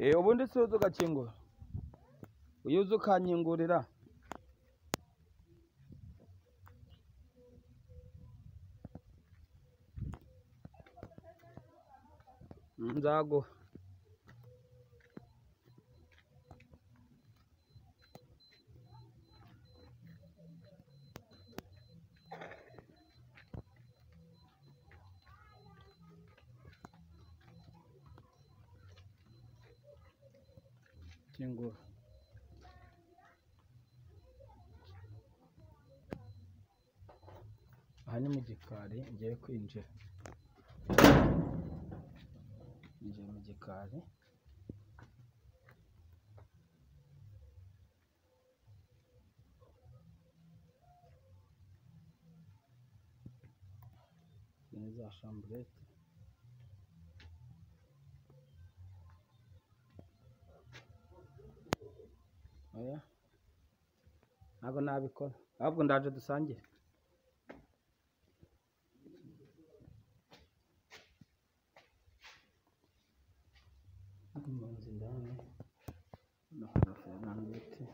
Eh, ubundi si uzi ugakingura iyo uzi ukanyingurira nzaguha kingura aha ni mu gikari ngiye kwinjira ngiye mu gikari Izi ni za shamburete oya ntabwo nabikora ahubwo ndaje dusangire impunzi ndabona no kugafira n'ibiti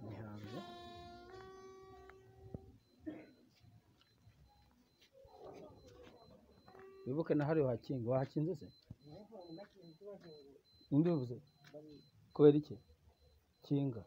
ni hanze wibuke nahariwe hakinga wahakinze se imbivuze kubera iki kinga